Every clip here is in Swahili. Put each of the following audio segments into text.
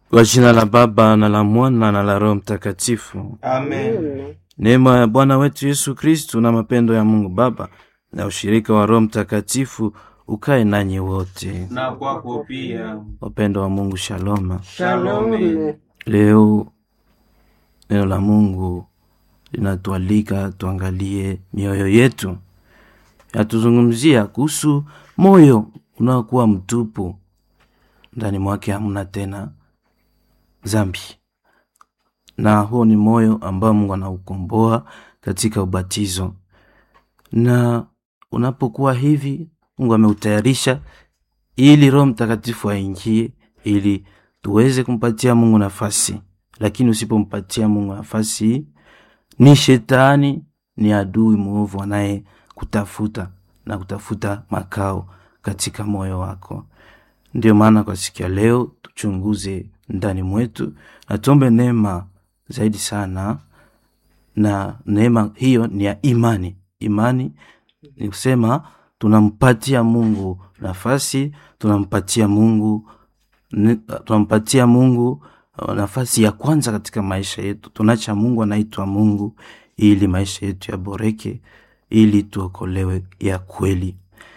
Kwa jina la Baba na la Mwana na la Roho Mtakatifu. Amen. Neema ya Bwana wetu Yesu Kristu na mapendo ya Mungu Baba na ushirika wa Roho Mtakatifu ukae nanyi wote. Na kwako pia. Wapendo wa Mungu, shaloma. Shalome. Leo neno la Mungu linatualika tuangalie mioyo yetu, yatuzungumzia kuhusu moyo unaokuwa mtupu, ndani mwake hamna tena zambi, na huo ni moyo ambao Mungu anaukomboa katika ubatizo. Na unapokuwa hivi, Mungu ameutayarisha ili Roho Mtakatifu aingie, ili tuweze kumpatia Mungu nafasi. Lakini usipompatia Mungu nafasi, ni shetani, ni adui mwovu anaye kutafuta na kutafuta makao katika moyo wako. Ndio maana kwa siku ya leo tuchunguze ndani mwetu na tuombe neema zaidi sana, na neema hiyo ni ya imani. Imani ni kusema tunampatia Mungu nafasi, tunampatia Mungu ne- tunampatia Mungu uh, nafasi ya kwanza katika maisha yetu. Tunacha Mungu anaitwa Mungu ili maisha yetu yaboreke, ili tuokolewe ya kweli.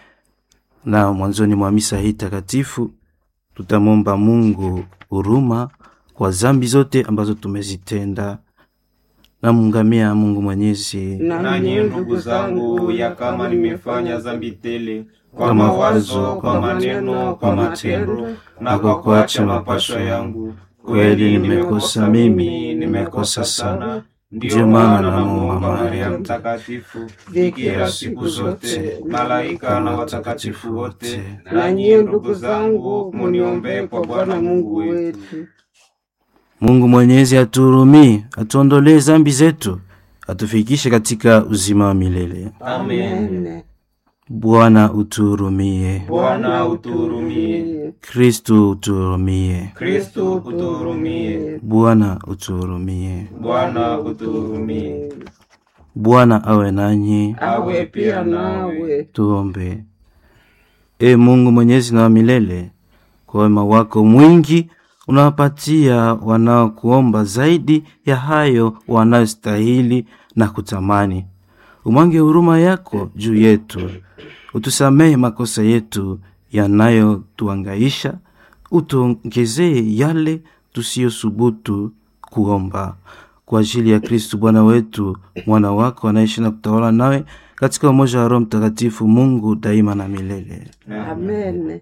Na mwanzoni mwa misa hii takatifu tutamwomba Mungu huruma kwa zambi zote ambazo tumezitenda. Namungamia Mungu Mwenyezi Nanyi ndugu zangu, ya kama nimefanya dhambi tele kwa mawazo, kwa maneno, kwa matendo na kwa kuacha mapasho yangu, kweli nimekosa mimi, nimekosa sana. Ndiyo maana namuomba Maria Mtakatifu, bikira siku zote, malaika na watakatifu wote, na nyie ndugu zangu, muniombee kwa Bwana Mungu wetu. Mungu Mwenyezi atuhurumie, atuondolee zambi zetu, atufikishe katika uzima wa milele. Amen. Bwana utuhurumie. Bwana utuhurumie. Kristu utuhurumie. Kristo utuhurumie. Bwana utuhurumie. Bwana utuhurumie. Bwana awe nanyi. Awe pia nawe. Tuombe. E Mungu mwenyezi na wa milele, kwa wema wako mwingi unawapatia wanaokuomba zaidi ya hayo wanayostahili na kutamani. Umwange huruma yako juu yetu, utusamehe makosa yetu yanayotuangaisha, utuongezee yale tusiyosubutu kuomba kwa ajili ya Kristu Bwana wetu, mwana wako anaishi na kutawala nawe katika umoja wa Roho Mtakatifu, Mungu daima na milele. Amen.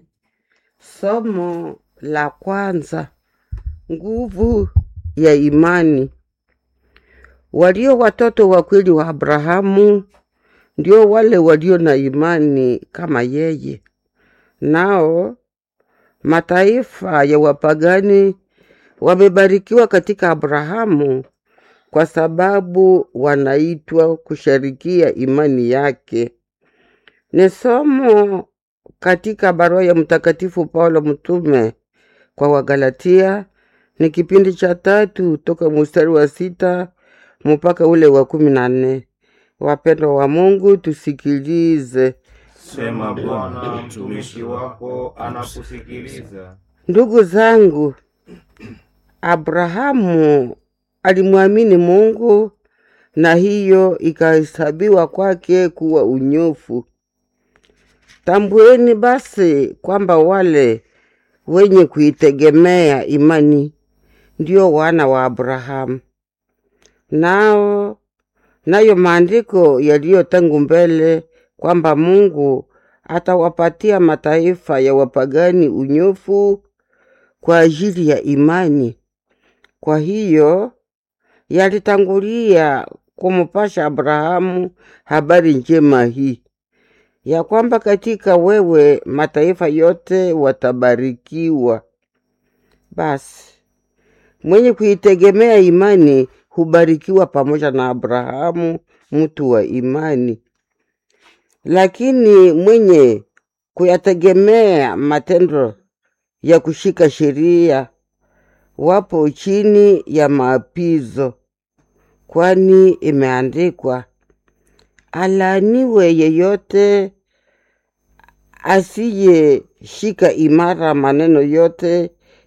Somo la kwanza: nguvu ya imani. Walio watoto wa kweli wa Abrahamu ndio wale walio na imani kama yeye. Nao mataifa ya wapagani wamebarikiwa katika Abrahamu kwa sababu wanaitwa kusharikia imani yake. Ni somo katika barua ya Mtakatifu Paulo mtume kwa Wagalatia, ni kipindi cha tatu toka mstari wa sita mpaka ule wa kumi na nne. Wapendwa wa Mungu, tusikilize. Sema Bwana, mtumishi wako anakusikiliza. Ndugu zangu, Abrahamu alimwamini Mungu na hiyo ikahesabiwa kwake kuwa unyofu. Tambueni basi kwamba wale wenye kuitegemea imani ndio wana wa Abrahamu. Nao nayo maandiko yaliyo tangu mbele kwamba Mungu atawapatia mataifa ya wapagani unyofu kwa ajili ya imani. Kwa hiyo yalitangulia kumupasha Abrahamu habari njema hii ya kwamba katika wewe mataifa yote watabarikiwa. Basi mwenye kuitegemea imani hubarikiwa pamoja na Abrahamu, mtu wa imani. Lakini mwenye kuyategemea matendo ya kushika sheria wapo chini ya maapizo, kwani imeandikwa, alaaniwe yeyote asiyeshika imara maneno yote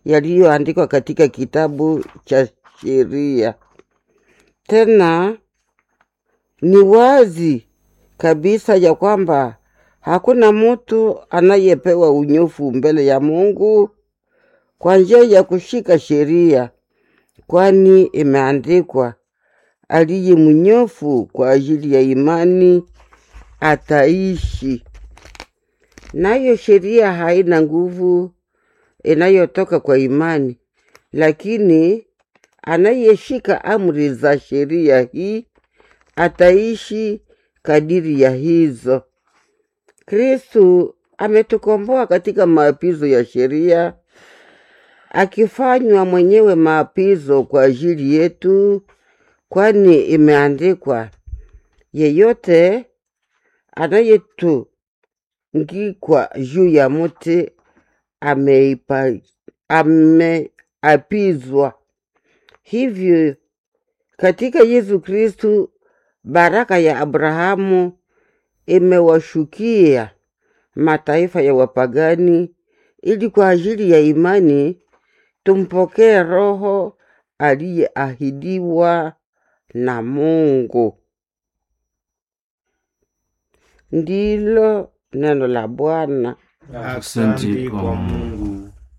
yaliyoandikwa katika kitabu cha sheria. Tena ni wazi kabisa ya kwamba hakuna mtu anayepewa unyofu mbele ya Mungu kwa njia ya kushika sheria, kwani imeandikwa, aliye mnyofu kwa ajili ya imani ataishi. Nayo sheria haina nguvu inayotoka kwa imani, lakini anayeshika amri za sheria hii ataishi kadiri ya hizo. Kristu ametukomboa katika maapizo ya sheria, akifanywa mwenyewe maapizo kwa ajili yetu, kwani imeandikwa, yeyote anayetungikwa juu ya muti ameipa ameapizwa. Hivyo katika Yesu Kristu baraka ya Abrahamu imewashukia mataifa ya wapagani, ili kwa ajili ya imani tumpokee Roho aliyeahidiwa na Mungu. Ndilo neno la Bwana. Asante kwa Mungu.